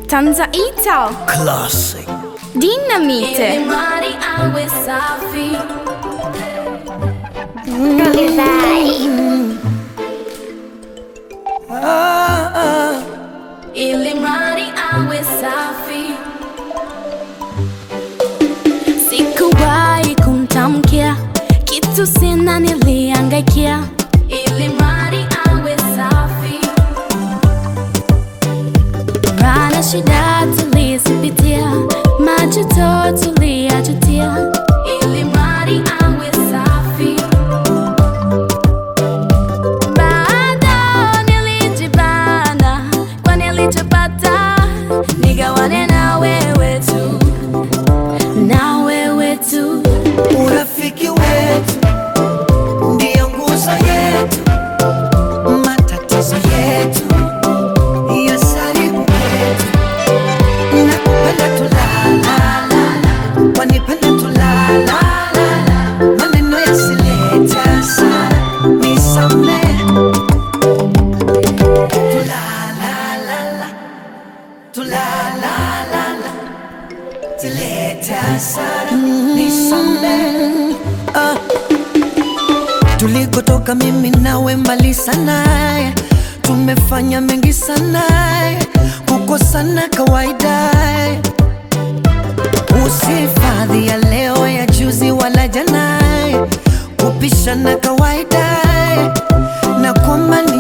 Tanzaita Classic. Dinamite Mari awe safi ili mradi awe safi. Sikuwahi kumtamkia kitu, sina niliangaikia, ili mradi awe safi. Rana shida tulizipitia, majuto tuliyajutia, ili mradi awe safi. Bado nilijibana kwa nilichopata, nigawane na wewe tu, na wewe tu. Urafiki wetu ndiyo nguzo yetu, matatizo yetu yasaribu kwetu. Nakupenda tu la la la, wanipenda tu la la la, maneno yasilete hasara, nisamehe tu la la la la, tu la la la la zilete hasara, nisamehe ah. Tulikotoka mimi nawe mbali sana, tumefanya mengi sana, kukosana kawaida. Usifadhi ya leo ya juzi wala jana, kupishana kawaida, na kwamba ni